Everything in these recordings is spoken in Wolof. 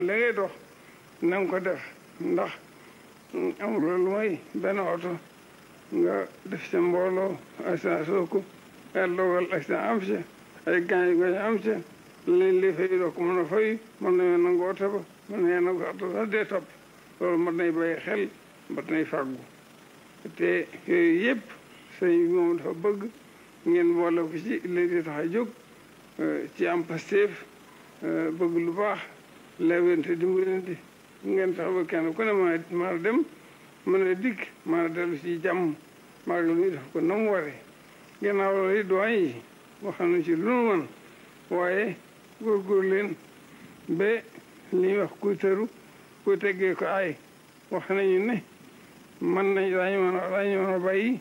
la ngay dox na nga ko def ndax amul lu mooy benn oto nga def sa mbooloo accident soo ko yàlla dogal accident am si ay gaañ gaañ am si lañ li fay doo ko mën a fay mën nañoo nangu oto ba mën nañoo nangu oto sax dee topp loolu mat nay bàyyi xel mat nay fàggu te yooyu yëpp sëñ bi moom dafa bëgg ngeen boole ko ci li di tax a jóg ci am pasteef bëgg lu baax lewente dimbalante ngeen tax ba kenn ku ne ma maa dem mën a dikk maa dellu ci jàmm maag lu ñu def ko na mu waree gannaaw loolu yi doyen yi wax nañu ci lu nu mën waaye góorgóor leen ba li ñuy wax kuy tëru kuy teggee ko ay wax nañu ne mën nañ daañu mën a daañu mën a bàyyi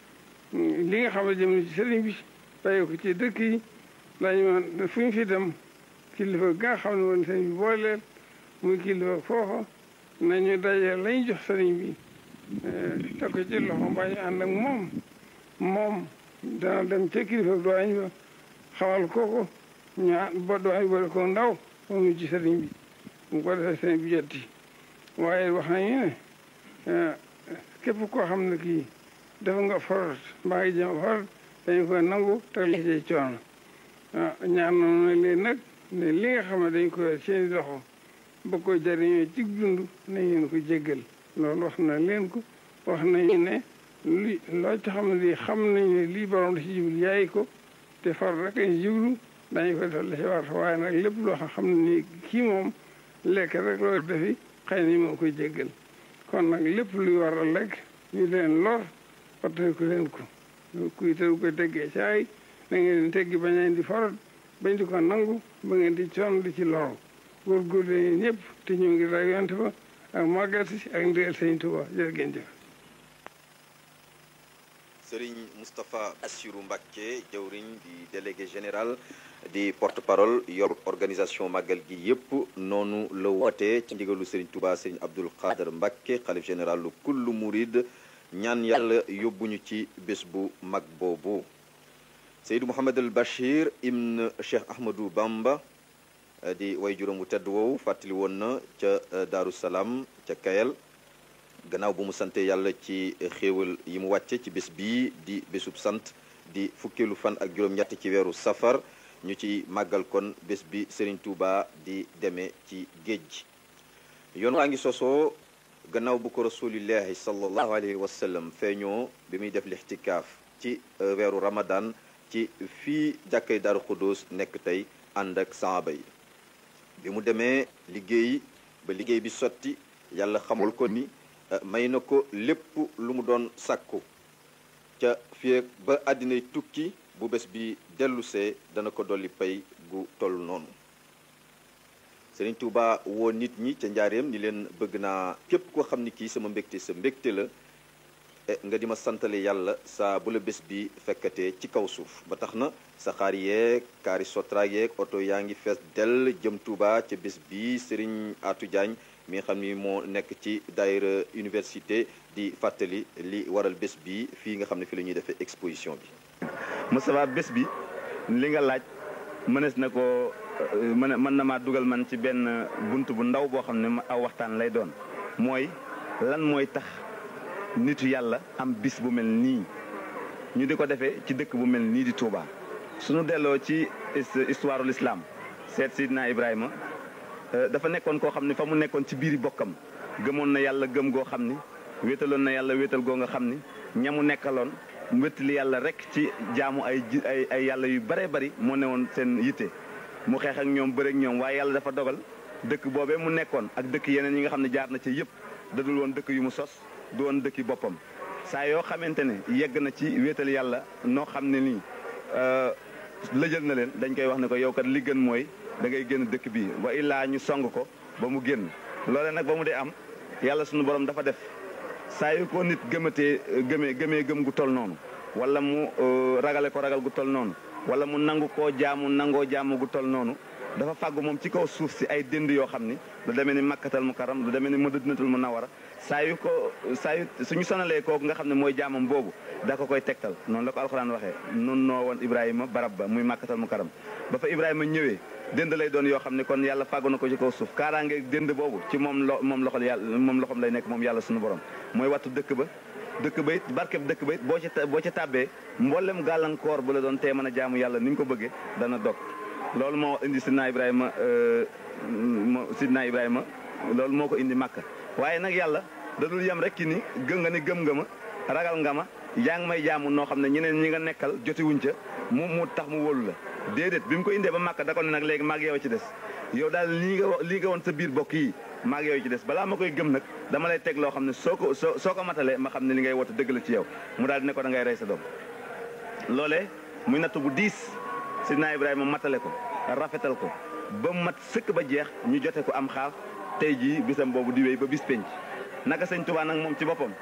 li nga xam ne jëm ci sëriñ bi bàyyi ko ci dëkk yi daañu mën fu ñu fi dem kilifa ga nga xam ne woon sëriñ bi booleel muy kilifa foofa nañu daje lañ jox sëriñ bi teg ko ci loxo mbaa ñu ànd ak moom moom dana dem ca kilifa doañ ba xamal kooko ñu ba doañ boole ko ndaw moom ci sëriñ bi mu ko defee sëriñ bi jotti waaye wax nañu ne képp koo xam ne kii dafa nga forot mbaa ngi jëm forot dañu koy nangu te li ci coono ñaan noonu leen nag ne li nga xam ne dañ ko yor seeni loxo ba ko jariñoo ci dund nañ leen ko jéggal loolu wax na leen ko wax nañu ne li loo ci xam ne lii xam nañ ne lii borom da ci jublu yaay ko te far rek lañ jublu dañu ko def la ci war waaye nag lépp loo xam ne nii kii moom lekk rek loo defi xëy na moo koy jéggal kon nag lépp luy war a lekk ñu leen lor waxtaan ko leen ko kuy te koy teggee caay da ngeen di teggi bañ leen di farat bañ di ko nangu ba ngeen di coon di ci loru góorgóorlu leen ñëpp te ñu ngi ray yonte ba ak màggal si ak ndeel sëñ Tuba jërë ngeen jëf Serigne Moustapha Assirou Mbacké jawriñ di délégué général di porte-parole yor organisation màggal gi yëpp noonu la wootee ci ndigalu Serigne Touba Serigne Abdoul Khader Mbacké xalif général lu kullu murid ñaan yàlla yóbbuñu ci bés bu mag boobu Seydou Mouhamed El Bachir ibn Cheikh Ahmadou Bamba di way juróom wu tedd woowu fàttali woon na ca Daaru Salaam ca Kayal gannaaw bu mu sante yàlla ci xéewal yi mu wàcce ci bés bii di bésub sant di fukkeelu fan ak juróom-ñett ci weeru safar ñu ci màggal kon bés bi Serigne Touba di demee ci géej gi yoon waa ngi sosoo gannaaw bu ko rasulillahi sallallahu alayhi wa sallam feeñoo bi muy def lixtikaaf ci weeru ramadan ci fii jàkkay Daaru Xudóos nekk tey ànd ak saaba yi bi mu demee liggéey ba liggéey bi sotti yàlla xamul ko ni may na ko lépp lu mu doon sàkku ca fii ba àddinay tukki bu bés bi dellusee dana ko dolli pay gu toll noonu Sëriñ Tuuba woo nit ñi ca njaareem ni leen bëgg naa képp koo xam ni kii sama mbégte sa mbégte la nga di ma santale yàlla saa bu la bés bi fekkatee ci kaw suuf ba tax na saxaar yeeg kaari sotra yeeg oto yaa ngi fees dell jëm Tuuba ca bés bi Sëriñ Aatu Jaañ mi nga xam ni moo nekk ci daayira université di fàttali li waral bés bi fii nga xam ne fi la ñuy defee exposition bi Moustapha bés bi li nga laaj mënees na ko mën mën na maa dugal man ci benn bunt bu ndaw boo xam ne aw waxtaan lay doon mooy lan mooy tax nitu yàlla am bis bu mel nii ñu di ko defee ci dëkk bu mel nii di Touba suñu delloo ci histoire l'islam seet Sidna Ibrahima dafa nekkoon koo xam ne fa mu nekkoon ci biiri bokkam gëmoon na yàlla gëm goo xam ni wéetaloon na yàlla wéetal goo nga xam ni ñamu nekkaloon wéttali yàlla rek ci jaamu ay ay ay yàlla yu bare bari moo newoon seen yitte mu xeex ak ñoom bëreek ñoom waaye yàlla dafa dogal dëkk boobee mu nekkoon ak dëkk yeneen yi nga xam ne jaar na ci yëpp dadul woon dëkk yu mu sos du woon dëkki boppam saa yoo xamante ne yegg na ci wéetal yàlla noo xam ne nii lëjal na leen dañ koy wax ne ko yow kat li gën mooy da ngay génn dëkk bi wa illaa ñu song ko ba mu génn loole nag ba mu dee am yàlla sunu borom dafa def saa yu ko nit gëmatee gëmee gëmee gëm gu toll noonu wala mu ragale ko ragal gu toll noonu wala mu nangu koo jaamu nangoo jaamu gu toll noonu dafa fàggu moom ci kaw suuf si ay dënd yoo xam ni lu demee ni makkatal mu karam lu demee ni madinatul mu nawara saa yu ko saa yu suñu sonalee kooku nga xam ne mooy jaamam boobu da ko koy tegtal noonu la ko alxuraan waxee nun noo woon ibrahima barab ba muy makkatal mu karam ba fa ibrahima ñëwee dënd lay doon yoo xam ne kon yàlla fàggu na ko ci kaw suuf kaaraange dënd boobu ci moom lo moom loxol yàlla moom loxom lay nekk moom yàlla suñu borom mooy wattu dëkk ba dëkk ba it barkeb dëkk ba it boo ci boo ci tàbbee mboolem gàllankoor bu la doon tee mën a jaamu yàlla ni nga ko bëggee dana dog loolu moo indi sidna Ibrahima moo sidna Ibrahima loolu moo ko indi Makka waaye nag yàlla da dul yem rek ki ni gëm nga ni gëm nga ma ragal nga ma yaa ngi may jaamu noo xam ne ñeneen ñi nga nekkal jotiwuñ ca mu mu tax mu wóolu la déedéet bi mu ko indee ba Makka da ko ne nag léegi maag yow ci des yow daal lii nga lii nga woon sa biir bokk yi maag yow ci des balaa ma koy gëm nag dama lay teg loo xam ne soo ko soo soo ko matalee ma xam ne li ngay woote dëgg la ci yow mu daal di ne ko da ngay rey sa doom loolee muy natt bu diis sidna Ibrahima matale ko rafetal ko ba mat sëkk ba jeex ñu jote ko am xaaf tey jii bisam boobu di wéy ba bis penc naka sëñ Tuubaa nag moom ci boppam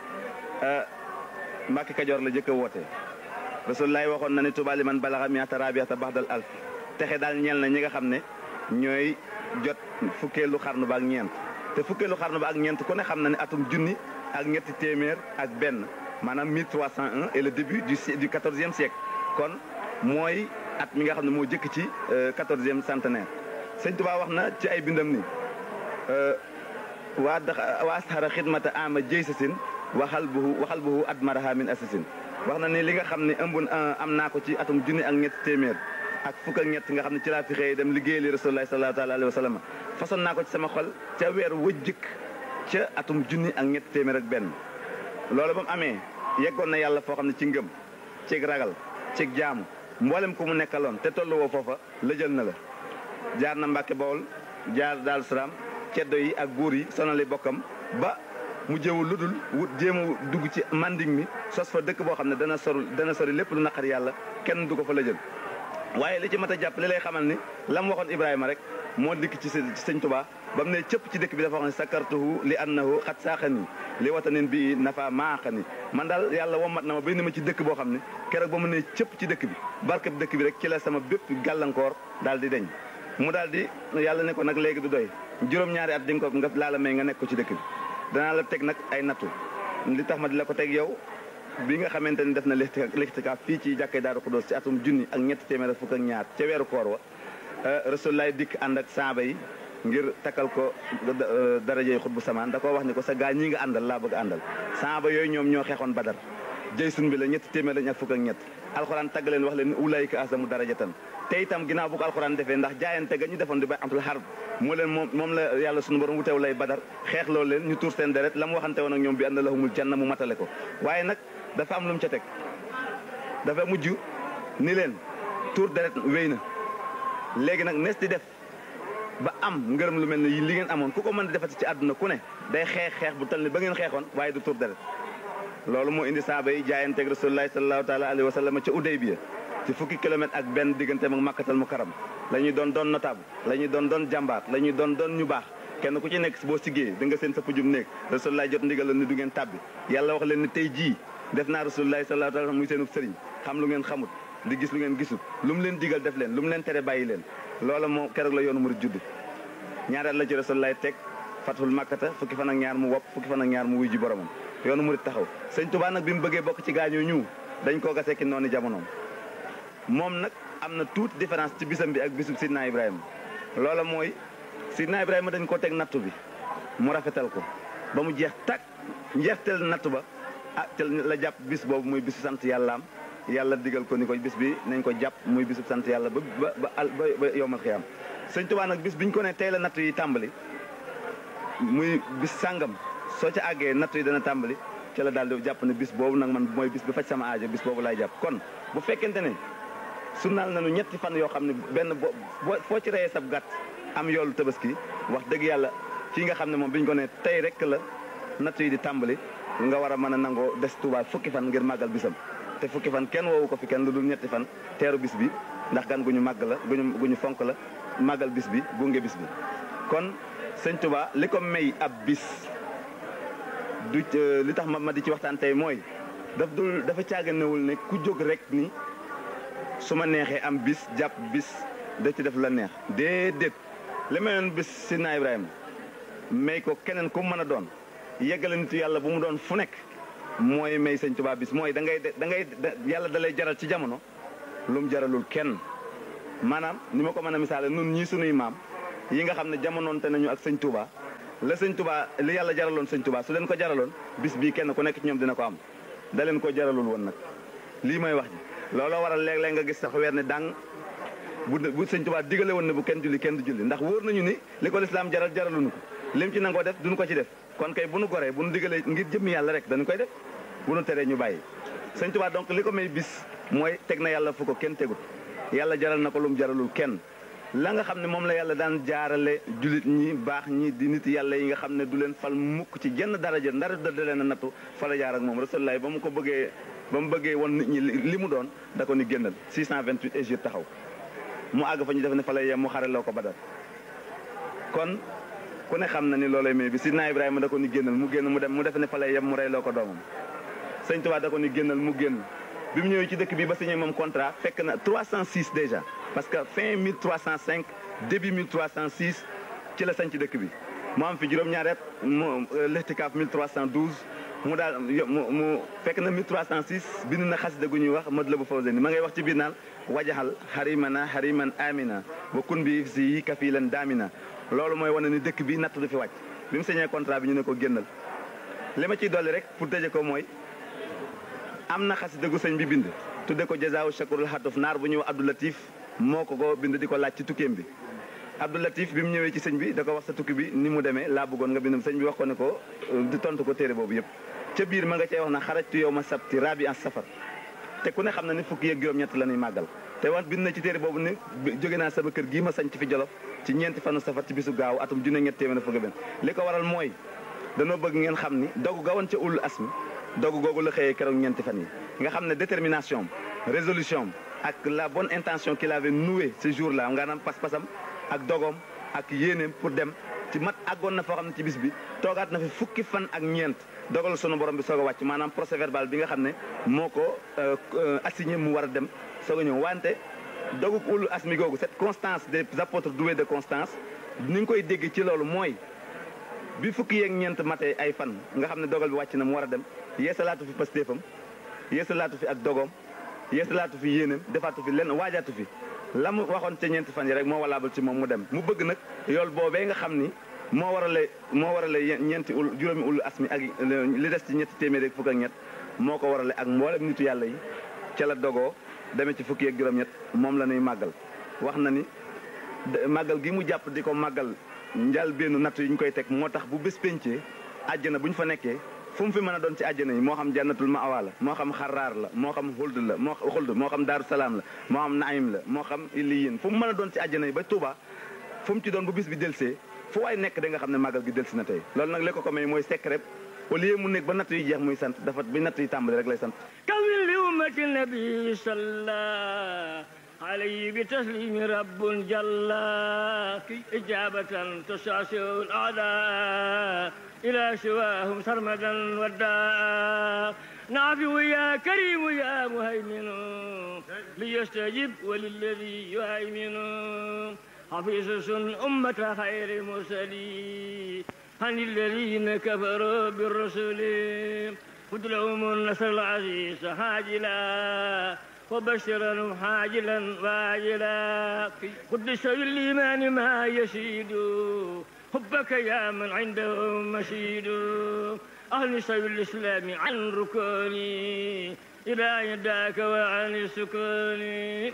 Mbàkke Kajoor la jëkk a woote Rasulullaay waxoon na ne Tuubaa li man balaxa miata rabiata baxdal alf texe daal ñeel na ñi nga xam ne ñooy jot fukkeelu xarnu ba ak ñeent te fukkeelu xarnu ba ak ñeent ku ne xam na ne atum junni ak ñetti téeméer ak benn maanaam 1301 et le début du du quatorzième siècle kon mooy at mi nga xam ne moo jëkk ci quatorzième centenaire sëñ Tuubaa wax na ci ay bindam ni waa dax waa asxara xidmata ama jëy sa sin waxal buhu waxal buhu admaraha min asasin wax na ni li nga xam ne ëmb am naa ko ci atum junni ak ñetti téeméer ak fukk ak ñett nga xam ne ci laa fi xëy dem liggéey li rasulullah sallallahu taala alayhi wa sallam façon naa ko ci sama xol ca weer wëjjëkk ca atum junni ak ñetti téeméer ak benn loolu ba mu amee yeggoon na yàlla foo xam ne ci ngëm cig ragal cig jaamu mboolem ku mu nekkaloon te tollu woo foofa lëjal na la jaar na Mbàkke Bawol jaar Daaru Salaam ceddo yi ak buur yi sonali bokkam ba mu jëwul lu dul wut jéem a dugg ci manding mi sos fa dëkk boo xam ne dana sori dana sori lépp lu naqar yàlla kenn du ko fa lëjal waaye li ci mat a jàpp li lay xamal ni la mu waxoon Ibrahima rek moo dikk ci sëñ Tuubaa ba mu ne cëpp ci dëkk bi dafa wax ne sakartuhu li annahu xat saaxani li watanin bi nafa maaxani man daal yàlla womat na ma bay ni ma ci dëkk boo xam ne keroog ba mu ne cëpp ci dëkk bi barkeb dëkk bi rek ci la sama bépp gàllankoor daal di deñ mu daal di yàlla ne ko nag léegi du doy juróom-ñaari at di nga ko nga laa la may nga nekk ko ci dëkk bi danaa la teg nag ay nattu li tax ma di la ko teg yow bi nga xamante ni def na lixtikaaf fii ci jàkkay Daaru Xudoos ci atum junni ak ñetti téeméer fukk ak ñaar ca weeru koor wa Rasulullaay dikk ànd ak saaba yi ngir takkal ko darajey xut bu samaan da koo wax ni ko sa gaa ñi nga àndal laa bëgg àndal saaba yooyu ñoom ñoo xeexoon badar jëy sun bi la ñetti téeméer lañ ak fukk ak ñett alxuraan tagg leen wax leen ulaayika asamu darajatan te itam ginnaaw bu ko alxuraan defee ndax jaayante ga ñu defoon di bay amtul xarb moo leen moom moom la yàlla sunu borom wuteew lay badar xeex loolu leen ñu tuur seen deret la mu waxante woon ak ñoom bi ànd lahumul janna mu matale ko waaye nag dafa am lu mu ca teg dafa mujj ni leen tuur deret wéy na léegi nag nees di def ba am ngërëm lu mel ne li ngeen amoon ku ko mën di defati ci àdduna ku ne day xeex xeex bu tal ni ba ngeen xeexoon waaye du tuur deret loolu moo indi saaba yi jaayanteeg rasulullahi sallallahu taala alayhi wa sallam ca Udaybiya ci fukki kilomètre ak benn digganteem ak makkatal mu karam la ñuy doon doon notable la ñuy doon doon jàmbaar la ñuy doon doon ñu baax kenn ku ci nekk boo siggee da nga seen sa pujum néeg rasulullahi jot ndigal la ni du ngeen tàbbi yàlla wax leen ni tey jii def naa rasulullahi sallallahu taala muy seenub sëriñ xam lu ngeen xamut di gis lu ngeen gisut lu mu leen digal def leen lu mu leen tere bàyyi leen loola moo keroog la yoonu murid judd ñaareel la ci rasulullahi teg fathul makkata fukki fan ak ñaar mu wopp fukki fan ak ñaar mu wuy ji boromam yoonu murid taxaw sëñ Tuubaa nag bi mu bëggee bokk ci gaañoo ñu dañ koo gasee ki noonu jamonoom moom nag am na tuuti différence ci bisam bi ak bisub Sidna Ibrahima loola mooy Sidna Ibrahima dañ koo teg nattu bi mu rafetal ko ba mu jeex tàkk njeexteel nattu ba ah te la jàpp bis boobu muy bisu sant yàllaam yàlla digal ko ni ko bis bi nañ ko jàpp muy bisub sant yàlla ba ba ba ba yowmal xiyaam sëñ Tuubaa nag bis biñ ko ne tey la nattu yi tàmbali muy bis sàngam soo ca àggee nattu yi dana tàmbali ci la daal di jàpp ne bis boobu nag man mooy bis bi faj sama aajo bis boobu laay jàpp kon bu fekkente ne sunnaal nañu ñetti fan yoo xam ne benn bo foo ci reyee sab gàtt am yoolu tabaski wax dëgg yàlla fii nga xam ne moom bi ñu ko ne tey rek la nattu yi di tàmbali nga war a mën a nangoo des Tuubaa fukki fan ngir màggal bisam te fukki fan kenn woowu ko fi kenn lu dul ñetti fan teeru bis bi ndax gan gu ñu màgg la guñu gu ñu fonk la màggal bis bi gunge bis bi kon sëñ Tuubaa li ko may ab bis du li tax ma ma di ci waxtaan tey mooy daf dul dafa caaganewul ne ku jóg rek ni su ma neexee am bis jàpp bis da ci def la neex déedéet li mayoon bis Sidna Ibrahima may ko keneen ku mën a doon yeggale nitu yàlla bu mu doon fu nekk mooy may sëñ Tuubaa bis mooy da ngay da ngay yàlla da lay jaral ci jamono lu mu jaralul kenn maanaam ni ma ko mën a misaale nun ñii sunuy maam yi nga xam ne jamonoonte nañu ak sëñ Touba la sëñ Touba li yàlla jaraloon sëñ Touba su leen ko jaraloon bis bii kenn ku nekk ci ñoom dina ko am da leen ko jaralul woon nag lii may wax ji looloo waral léeg-léeg nga gis sax weer ne dang bu bu sëñ Touba digale woon ne bu kenn julli kenn du julli ndax wóor nañu ni li ko lislaam jaral jaraluñu ko lim ci nangoo def duñu ko ci def kon kay bu nu goree bu nu digalee ngir jëmmi yàlla rek dañu koy def bu nu teree ñu bàyyi sëñ Touba donc li ko may bis mooy teg na yàlla fu ko kenn tegut yàlla jaral na ko lu mu jaralul kenn la nga xam ne moom la yàlla daan jaarale jullit ñi baax ñi di nit yàlla yi nga xam ne du leen fal mukk ci jenn daraja ndara da leen a nattu fa la jaar ak moom rasulullah ba mu ko bëggee ba mu bëggee woon nit ñi li mu doon da ko ni génnal 628 Égypte taxaw mu àgg fa ñu def ne fa lay yem mu xareloo ko badar kon ku ne xam na ni loolay may bi sidna Ibrahima da ko ni génnal mu génn mu dem mu def ne fa lay yem mu reyloo ko doomam sëñ Tuubaa da ko ni génnal mu génn bi mu ñëwee ci dëkk bi ba signé moom contrat fekk na 306 déjà parce que fin 1305 début 1306 ci la sañ ci dëkk bi mu am fi juróom-ñaari at mu lextikaaf 1312 mu daal mu mu fekk na 1306 bind na xasida gu ñuy wax Matlabu Fawzayni ma ngay wax ci biir naan wajaxal xarimana xariman amina wa kun bi si yi kafilan daamina loolu mooy wane ni dëkk bi natt du fi wàcc bi mu signé contrat bi ñu ne ko génnal li ma ciy dolli rek pour tëje ko mooy am na xasida gu sëñ bi bind tudde ko jazaawu shakurul xatuf naar bu ñëw Abdou Latif moo ko ko bind di ko laaj ci tukkeem bi Abdou Latif bi mu ñëwee ci sëñ bi da ko wax sa tukki bi ni mu demee laa bëggoon nga bind sëñ bi wax ko ne ko di tontu ko téere boobu yëpp ca biir ma nga cee wax na xarajtu yow ma sabti rabi an safar te ku ne xam na ni fukki yeeg juróom-ñett la ñuy màggal te wax bind na ci téere boobu ni jóge naa sama kër gii ma sañ ci fi jolof ci ñeenti fanu safar ci bisu gaaw atum junne ñett téeméer fukki benn li ko waral mooy danoo bëgg ngeen xam ni dogu gawoon ca ulul asmi dogu googu la xëyee keroog ñeenti fan yi nga xam ne détermination résolution ak la bonne intention qu'il avait nouée ce jour là nga naam pas-pasam ak dogoom ak yéeneem pour dem ci mat àggoon na foo xam ne ci bis bi toogaat na fi fukki fan ak ñeent dogal sunu borom bi soog a wàcc maanaam procès verbal bi nga xam ne moo ko assigné mu war a dem soog a ñëw wante dogu ulul asmi googu cette constance des apôtres doués de constance ni nga koy dégg ci loolu mooy bi fukki yeeg ñeent matee ay fan nga xam ne dogal bi wàcc na mu war a dem yeesalaatu fi pastéefam yeesalaatu fi ak dogoom yeesalaatu fi yéeneem defaatu fi lenn waajaatu fi la mu waxoon ca ñeenti fan yi rek moo walaabal ci moom mu dem mu bëgg nag yool boobee nga xam ni moo warale moo warale ñeenti ul juróomi ulu asmi ak li des ci ñetti téeméer ak fukk ak ñett moo ko warale ak mboolem nitu yàlla yi ca la dogoo demee ci fukki ak juróom-ñett moom la ñuy màggal wax na ni màggal gi mu jàpp di ko màggal njal benn natt yi ñu koy teg moo tax bu bés pencee àjjana bu ñu fa nekkee fu mu fi mën a doon ci àjjana yi moo xam jannatul ma'wa la moo xam xaraar la moo xam xuld la moo xuld moo xam daaru salaam la moo xam naim la moo xam illiyin fu mu mën a doon ci àjjana yi ba Touba fu mu ci doon bu bis bi delsee fu waay nekk da nga xam ne màggal gi delsi na tey loolu nag li ko ko may mooy secret au lieu mu nekk ba natt yi jeex muy sant dafa bi natt yi tàmbali rek lay sant kawil li ummati nabi salla عليه بتسليم رب جل إجابة تساسع الأعداء إلى سواهم سرمدا ودا نافع يا كريم يا مهيمن ليستجب وللذي يهيمن حفيظ أمة خير المرسلين عن الذين كفروا بالرسل خذ لهم النصر العزيز هاجلا وبشرا حاجلا واجلا قدس بالإيمان ما يشيد حبك يا من عنده مشيد أهل سبيل الإسلام عن ركوني إلى يداك وعن السكون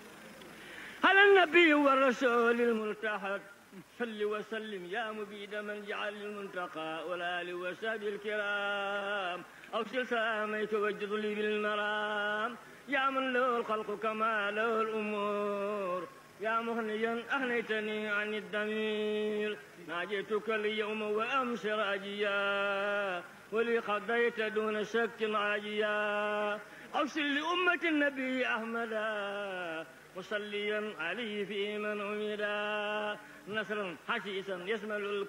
على النبي والرسول الملتحد صل وسلم يا مبيد من جعل المنتقى والآل وسابي الكرام أوصل سلاميك وجد لي بالمرام يا من له الخلق كما له الأمور يا مغنيا أغنيتني عن الضمير ناجيتك اليوم وأمس راجيا ولي قضيت دون شك راجيا أوصل لأمة النبي أحمدا مصليا عليه في من أمدا نصرا حسيسا يشمل